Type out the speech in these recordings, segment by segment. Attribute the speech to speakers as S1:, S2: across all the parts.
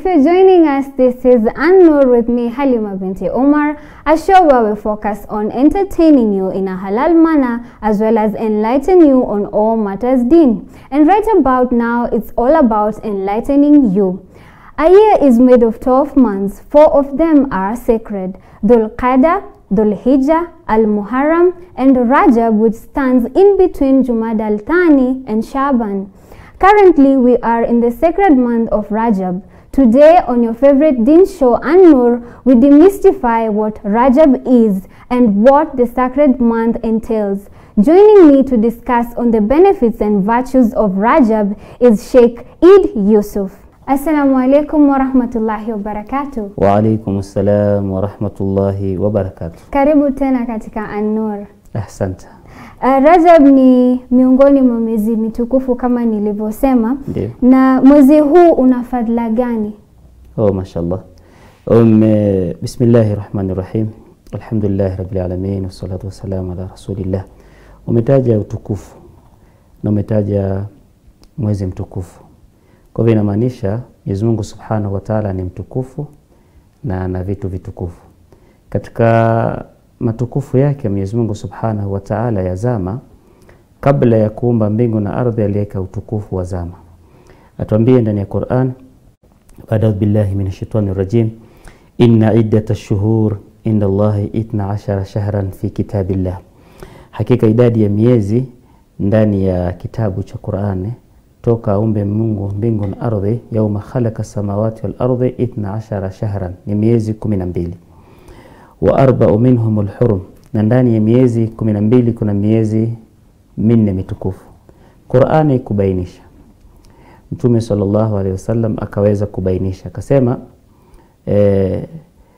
S1: If you're joining us, this is An-Nur with me, Halima binti Omar, a show where we focus on entertaining you in a halal manner as well as enlighten you on all matters deen. And right about now, it's all about enlightening you. A year is made of 12 months. Four of them are sacred. Dhul Qadr, Dhul Hijjah, Al Muharram, and Rajab, which stands in between Jumad al Thani and Shaban. Currently, we are in the sacred month of Rajab. Today, on your favorite Din show, An-Nur, we demystify what Rajab is and what the sacred month entails. Joining me to discuss on the benefits and virtues of Rajab is Sheikh Eid Yusuf. Assalamu alaikum wa rahmatullahi wa barakatuh.
S2: Wa alaikum salam wa rahmatullahi wa barakatuh.
S1: Karibu tena katika An-Nur.
S2: Ahsante.
S1: Uh, Rajab ni miongoni mwa miezi mitukufu kama nilivyosema,
S2: Ndio.
S1: na mwezi huu una fadhila gani?
S2: Oh, mashallah. Um, eh, bismillahi rahmani rahim. Alhamdulillahi rabbil alamin wassalatu wassalamu ala rasulillah. Umetaja utukufu na umetaja mwezi mtukufu. Kwa hivyo inamaanisha Mwenyezi Mungu Subhanahu wa Ta'ala ni mtukufu na ana vitu vitukufu. Katika matukufu yake Mwenyezi Mungu Subhanahu wa Ta'ala ya zama, kabla ya kuumba mbingu na ardhi, aliweka utukufu wa zama. Atuambie ndani ya Qur'an, baada billahi minash shaitani rajim, inna iddata shuhur inda Allahi itna ashara shahran fi kitabillah, hakika idadi ya miezi ndani ya kitabu cha Qur'ani toka aumbe Mungu mbingu na ardhi, yauma khalaqa samawati wal ardhi itna ashara shahran, ni miezi kumi na mbili wa arba'u minhum alhurum, na ndani ya miezi kumi na mbili kuna miezi minne mitukufu. Qur'ani kubainisha, Mtume sallallahu alaihi wasallam akaweza kubainisha akasema, eh,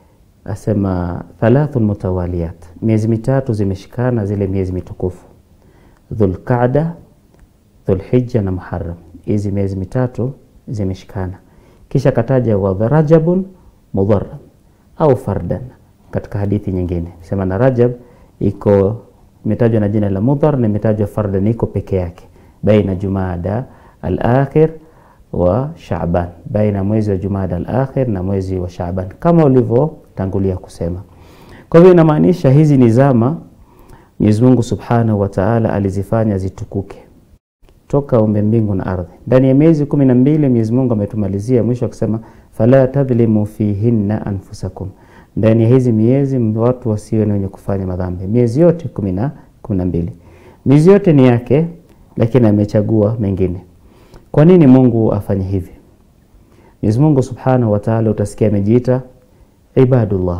S2: asema thalathun mutawaliyat, miezi mitatu zimeshikana, zile miezi mitukufu Dhulqaada, Dhulhijja na Muharram. Hizi miezi mitatu zimeshikana, kisha kataja wa Rajabun mudharram au fardan katika hadithi nyingine sema na Rajab iko imetajwa na jina la mudhar na imetajwa fardan iko peke yake baina Jumada al-akhir wa Shaaban, baina mwezi wa Jumada al-akhir na mwezi wa Shaaban kama ulivyotangulia kusema. Kwa hivyo inamaanisha hizi ni zama Mwenyezi Mungu Subhanahu wa Ta'ala alizifanya zitukuke toka umbe mbingu na ardhi. Ndani ya miezi kumi na mbili Mwenyezi Mungu ametumalizia mwisho akisema fala tadhlimu fihinna anfusakum ndani ya hizi miezi watu wasiwe ni wenye kufanya madhambi. Miezi yote kumi na kumi na mbili, miezi yote ni yake, lakini amechagua mengine. Kwa nini Mungu afanye hivi? Mwenyezi Mungu Subhanahu wa Ta'ala utasikia amejiita ibadullah,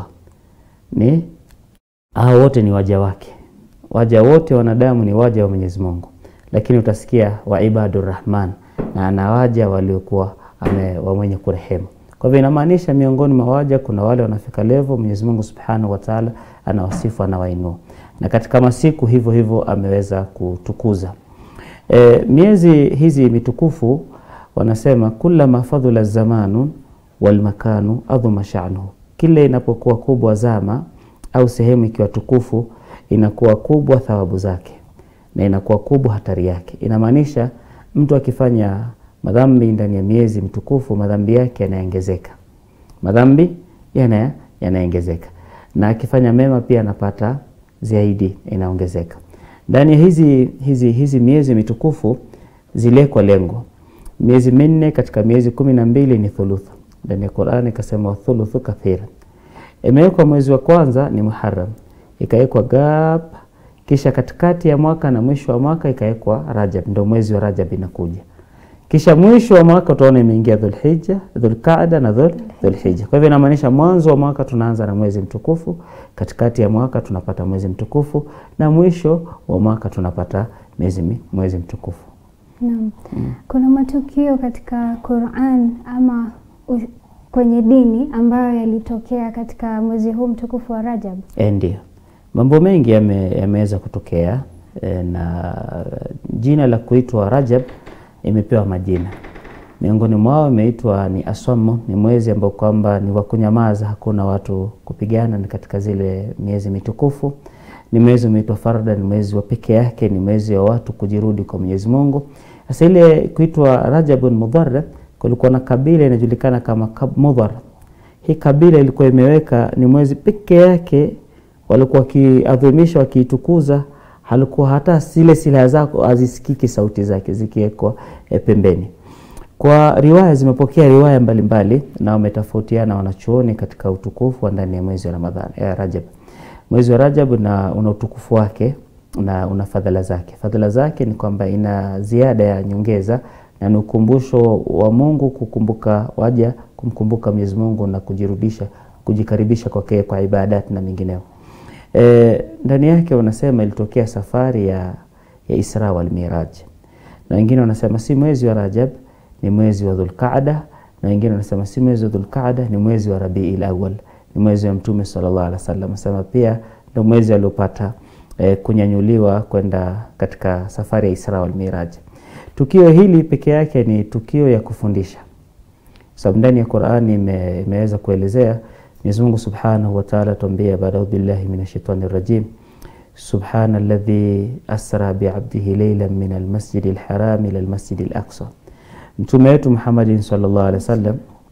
S2: ni hao wote ni waja wake. Waja wote wanadamu ni waja wa Mwenyezi Mungu, lakini utasikia wa ibadur rahman, na anawaja waliokuwa wa mwenye kurehemu kwa hivyo inamaanisha miongoni mwa waja kuna wale wanafika level Mwenyezi Mungu Subhanahu wa Ta'ala anawasifu anawainua, na katika masiku hivyo hivyo ameweza kutukuza. E, miezi hizi mitukufu wanasema kullama fadhula zamanu wal makanu adhuma sha'nuhu, kile inapokuwa kubwa zama au sehemu ikiwa tukufu inakuwa kubwa thawabu zake na inakuwa kubwa hatari yake. Inamaanisha mtu akifanya madhambi ndani ya miezi mtukufu, madhambi yake yanaongezeka, madhambi yana yanaongezeka, na akifanya mema pia anapata zaidi, inaongezeka. Ndani ya hizi, hizi, hizi miezi mitukufu zilekwa lengo. Miezi minne katika miezi kumi na mbili ni thuluthu. Ndani ya Qur'ani ikasema thuluthu kathira. Imewekwa mwezi wa kwanza ni Muharram, ikawekwa gap, kisha katikati ya mwaka na mwisho wa mwaka ikawekwa Rajab, ndio mwezi wa Rajab inakuja kisha mwisho wa mwaka utaona imeingia Dhulhijja, Dhulqaada na Dhul Dhulhijja. Kwa hivyo inamaanisha mwanzo wa mwaka tunaanza na mwezi mtukufu, katikati ya mwaka tunapata mwezi mtukufu na mwisho wa mwaka tunapata mwezi mwezi mtukufu.
S1: Naam. Kuna matukio katika Qur'an ama u- kwenye dini ambayo yalitokea katika mwezi huu mtukufu wa Rajab.
S2: E, ndio mambo mengi yame- yameweza kutokea e, na jina la kuitwa Rajab imepewa majina. Miongoni mwao imeitwa ni aswamu, ni mwezi ambao kwamba ni wa kunyamaza, hakuna watu kupigana, ni katika zile miezi mitukufu. Ni mwezi umeitwa farda, ni mwezi wa peke yake, ni mwezi wa watu kujirudi kwa Mwenyezi Mungu. Sasa ile kuitwa Rajabun Mudharram kulikuwa na kabila inajulikana kama Kab- Mudhar. Hii kabila ilikuwa imeweka ni mwezi peke yake walikuwa wakiadhimisha wakiitukuza, halikuwa hata zile silaha zako hazisikiki sauti zake zikiwekwa e, pembeni. Kwa riwaya zimepokea riwaya mbalimbali na wametofautiana wanachuoni katika utukufu wa ndani ya mwezi wa Ramadhani ya Rajab. Mwezi wa Rajab na una utukufu wake na una fadhila zake. Fadhila zake ni kwamba ina ziada ya nyongeza na ni ukumbusho wa Mungu kukumbuka waja kumkumbuka Mwenyezi Mungu na kujirudisha kujikaribisha kwake kwa ibadati na mingineo. E, ndani yake wanasema ilitokea safari ya, ya Isra wal Miraj, na wengine wanasema si mwezi wa Rajab, ni mwezi wa Dhulqaada, na wengine wanasema si mwezi wa Dhulqaada, ni mwezi wa Rabiul Awwal, ni mwezi wa Mtume sallallahu alaihi wasallam. Wanasema pia ndio mwezi aliopata e, kunyanyuliwa kwenda katika safari ya Isra wal Miraj. Tukio hili peke yake ni tukio ya kufundisha, sababu ndani ya Qur'ani ime, imeweza kuelezea Mwenyezi Mungu Subhanahu wa Ta'ala tuambia baada billahi minash shaitani rajim subhana alladhi asra bi'abdihi laylan min almasjidi alharam ila almasjidi alaqsa. Mtume wetu Muhammadin sallallahu alaihi wasallam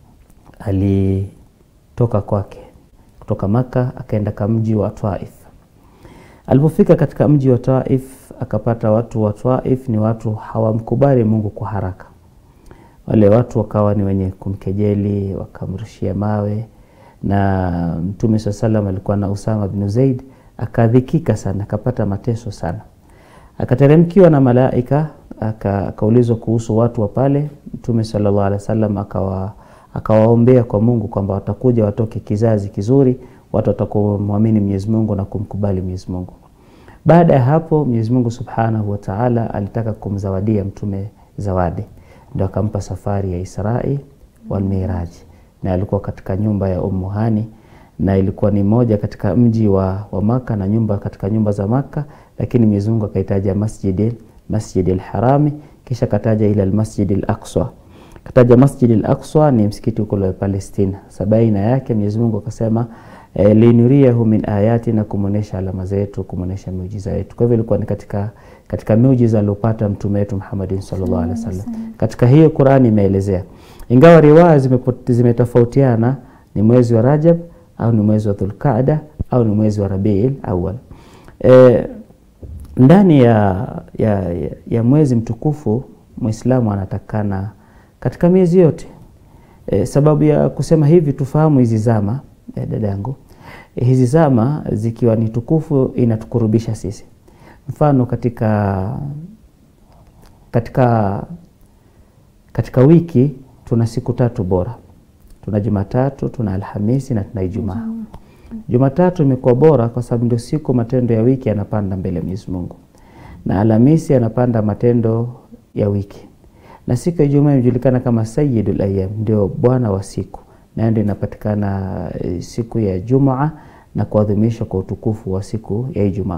S2: alitoka kwake kutoka Maka akaenda ka mji wa Taif. Alipofika katika mji wa Taif akapata watu wa Taif ni watu hawamkubali Mungu kwa haraka. Wale watu wakawa ni wenye kumkejeli, wakamrushia mawe na Mtume saa salam alikuwa na Usama bin Zaid, akadhikika sana, akapata mateso sana, akateremkiwa na malaika, akaulizwa kuhusu watu wa pale. Mtume sallallahu alaihi wasallam akawa akawaombea kwa Mungu kwamba watakuja watoke kizazi kizuri, watu watakumwamini Mwenyezi Mungu na kumkubali Mwenyezi Mungu. Baada ya hapo, Mwenyezi Mungu Subhanahu wa Ta'ala alitaka kumzawadia mtume zawadi, ndio akampa safari ya Israi wal Miraj na alikuwa katika nyumba ya Ummu Hani na ilikuwa ni moja katika mji wa, wa Maka na nyumba katika nyumba za Maka, lakini Mwenyezi Mungu akaitaja Masjid Masjid al-Harami kisha kataja ila al-Masjid al-Aqsa. Kataja Masjid al-Aqsa ni msikiti uko wa Palestina. Sabaina yake Mwenyezi Mungu akasema e, linuriyahu min ayati, na kumuonesha alama zetu, kumuonesha miujiza yetu. Kwa hivyo ilikuwa ni katika katika miujiza aliyopata mtume wetu Muhammadin sallallahu alaihi wasallam. Katika hiyo Qur'ani imeelezea ingawa riwaya zimetofautiana ni mwezi wa Rajab au ni mwezi wa Dhulqaada au ni mwezi wa Rabiul Awwal. E, ndani ya, ya, ya, ya mwezi mtukufu Muislamu anatakana katika miezi yote e, sababu ya kusema hivi tufahamu hizi zama e, dadangu e, hizi zama zikiwa ni tukufu inatukurubisha sisi. Mfano katika katika katika wiki tuna siku tatu bora. Tuna Jumatatu, tuna Alhamisi na tuna Ijumaa. Jumatatu imekuwa bora kwa sababu ndio siku matendo ya wiki yanapanda mbele ya Mwenyezi Mungu, na Alhamisi yanapanda matendo ya wiki, na siku ya Ijumaa inajulikana kama Sayyidul Ayyam, ndio bwana wa siku, nayo ndio inapatikana siku ya Jumaa na kuadhimishwa kwa utukufu wa siku ya Ijumaa.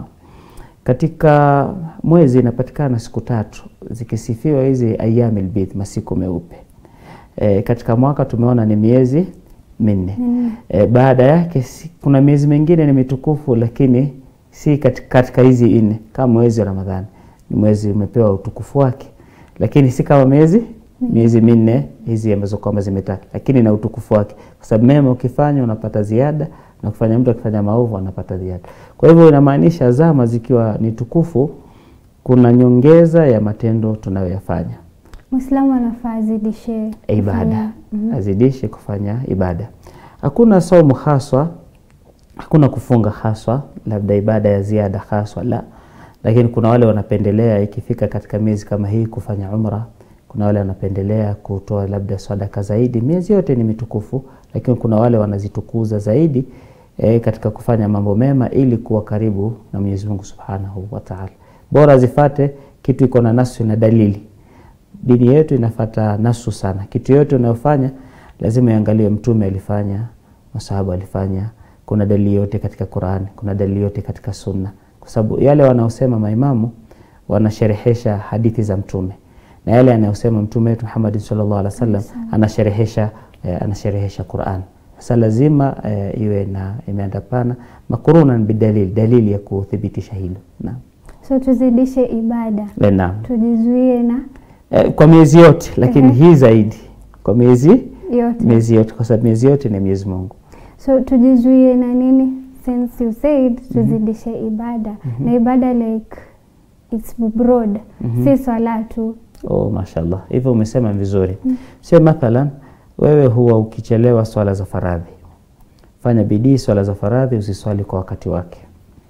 S2: Katika mwezi inapatikana siku tatu zikisifiwa hizi ayyamil bidh, masiku meupe. E, katika mwaka tumeona ni miezi minne. Mm. E, baada yake si, kuna miezi mingine ni mitukufu lakini si katika, katika hizi nne kama mwezi wa Ramadhani ni mwezi umepewa utukufu wake, lakini si kama miezi mm. miezi minne hizi ambazo kwamba zimetaa, lakini na utukufu wake, kwa sababu mema ukifanya unapata ziada na kufanya mtu akifanya maovu anapata ziada. Kwa hivyo inamaanisha zama zikiwa ni tukufu, kuna nyongeza ya matendo tunayoyafanya.
S1: Muislamu anafaa azidishe
S2: ibada mm -hmm. azidishe kufanya ibada. Hakuna saumu haswa, hakuna kufunga haswa, labda ibada ya ziada haswa la, lakini kuna wale wanapendelea ikifika katika miezi kama hii kufanya umra. Kuna wale wanapendelea kutoa labda sadaka zaidi. Miezi yote ni mitukufu, lakini kuna wale wanazitukuza zaidi e, katika kufanya mambo mema ili kuwa karibu na Mwenyezi Mungu Subhanahu wa Ta'ala. Bora zifate kitu iko na nasu na dalili dini yetu inafata nasu sana. Kitu yote unayofanya lazima iangalie mtume alifanya, masahaba alifanya, kuna dalili yote katika Qur'an, kuna dalili yote katika Sunna, kwa sababu yale wanaosema maimamu wanasherehesha hadithi za mtume na yale anayosema mtume wetu Muhammad sallallahu alaihi wasallam anasherehesha eh, anasherehesha Qur'an. Sasa lazima eh, iwe na imeandapana makurunan bidalil, dalili ya kuthibitisha hilo. Naam.
S1: So tuzidishe ibada.
S2: Eh, Naam.
S1: Tujizuie na
S2: Eh, kwa miezi yote lakini hii zaidi kwa miezi
S1: yote
S2: miezi yote, kwa sababu miezi yote ni Mwenyezi Mungu.
S1: so tujizuie na nini since you said tuzidishe ibada na ibada like it's broad si swala tu
S2: Oh, mashallah, hivyo umesema vizuri. Sio mathalan wewe huwa ukichelewa swala za faradhi, fanya bidii swala za faradhi usiswali kwa wakati wake,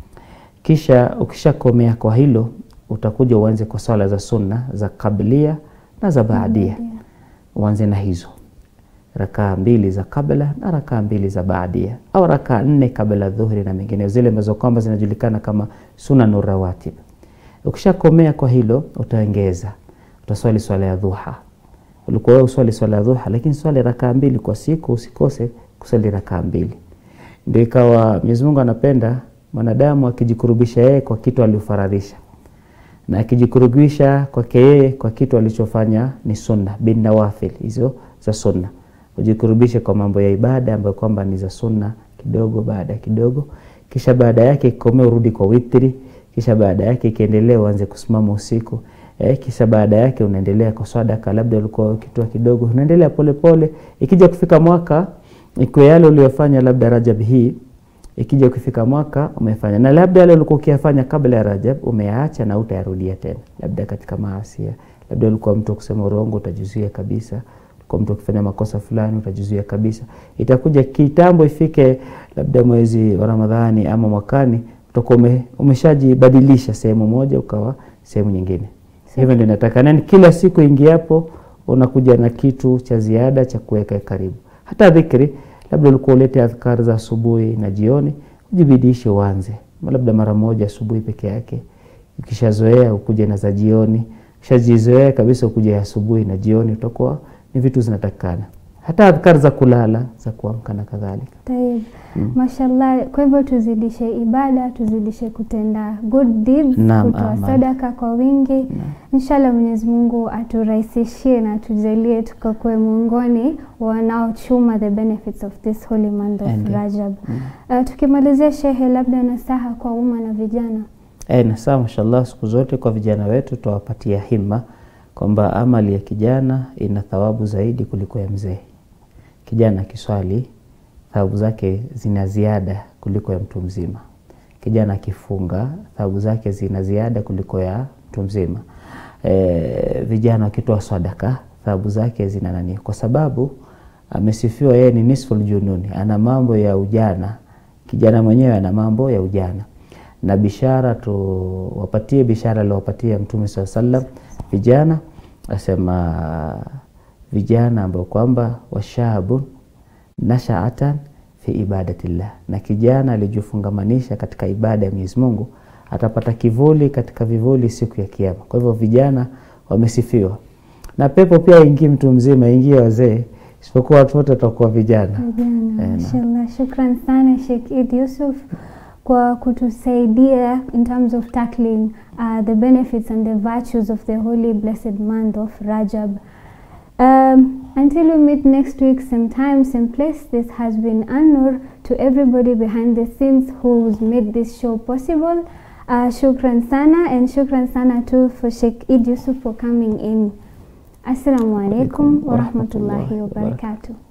S2: kisha ukishakomea kwa hilo utakuja uanze kwa swala za sunna za kablia na za baadia. Uanze na hizo rakaa mbili za kabla na rakaa mbili za baadia, au rakaa nne kabla dhuhuri na mengineo, zile ambazo kwamba zinajulikana kama sunanu rawatib. Ukishakomea kwa hilo utaongeza, utaswali swala ya dhuha. Ulikuwa wewe uswali swala ya dhuha, lakini swali rakaa mbili kwa siku, usikose kuswali rakaa mbili. Ndio ikawa Mwenyezi Mungu anapenda mwanadamu akijikurubisha yeye kwa kitu aliofaradhisha na akijikurubisha kwake yeye kwa kitu alichofanya ni sunna bin nawafil, hizo za sunna. Ujikurubishe kwa mambo ya ibada ambayo kwamba ni za sunna kidogo baada ya kidogo, kisha baada yake ikomee urudi kwa witri, kisha baada yake ikiendelea uanze kusimama usiku eh, kisha baada yake unaendelea kwa sadaka, labda ulikuwa ukitoa kidogo, unaendelea polepole. Ikija kufika mwaka, ikiwa yale uliyofanya labda Rajab hii ikija kufika mwaka umefanya na labda yale ulikuwa ukiyafanya kabla ya Rajab umeyaacha na utayarudia tena, labda katika maasia, labda ulikuwa mtu kusema urongo utajizuia kabisa, ulikuwa mtu ukifanya makosa fulani utajizuia kabisa. Itakuja kitambo ifike labda mwezi wa Ramadhani ama mwakani, utakuwa ume, umeshajibadilisha sehemu moja ukawa sehemu nyingine. Hivyo ndio nataka nani, kila siku ingiapo unakuja na kitu cha ziada cha kuweka karibu, hata dhikri labda ulikuwa ulete adhkar za asubuhi na jioni, ujibidishe uanze labda mara moja asubuhi peke yake. Ukishazoea ukuje na za jioni, ukishajizoea kabisa ukuje asubuhi na jioni, utakuwa ni vitu zinatakikana. Hata adhkar za kulala za kuamka na kadhalika.
S1: Taib. Mashallah, kwa hivyo tuzidishe ibada, tuzidishe kutenda good deeds,
S2: Naam,
S1: kutoa
S2: aman.
S1: sadaka kwa wingi. Inshallah Mwenyezi Mungu aturahisishie na atujalie tukakuwe miongoni wanaochuma the benefits of this holy month of
S2: Ndiyo.
S1: Rajab. Uh, tukimalizia shehe, labda nasaha kwa umma na vijana.
S2: E, na saa mashallah, siku zote kwa vijana wetu tuwapatia himma kwamba amali ya kijana ina thawabu zaidi kuliko ya mzee. Kijana akiswali thawabu zake zina ziada kuliko ya mtu mzima. Kijana akifunga thawabu zake zina ziada kuliko ya mtu mzima. E, vijana wakitoa sadaka thawabu zake zina nani, kwa sababu amesifiwa yeye ni nisful jununi, ana mambo ya ujana. Kijana mwenyewe ana mambo ya ujana na bishara tuwapatie bishara aliowapatia Mtume saa sallam vijana, asema vijana ambao kwamba washabun nashaatan fi ibadatillah, na kijana alijifungamanisha katika ibada ya Mwenyezi Mungu atapata kivuli katika vivuli siku ya Kiyama. Kwa hivyo vijana wamesifiwa, na pepo pia ingii mtu mzima, ingie wazee, isipokuwa watu wote watakuwa vijana.
S1: Vijana,
S2: Eh, na-
S1: mashallah. Shukran sana Sheikh Eid Yusuf kwa kutusaidia in terms of tackling uh, the benefits and the virtues of the holy blessed month of Rajab. Um, until we meet next week, same time, same place, this has been Anur to everybody behind the scenes who's made this show possible. Uh, shukran sana and shukran sana too for Sheikh Eid Yusuf for coming in. Assalamu alaikum wa rahmatullahi wa barakatuh.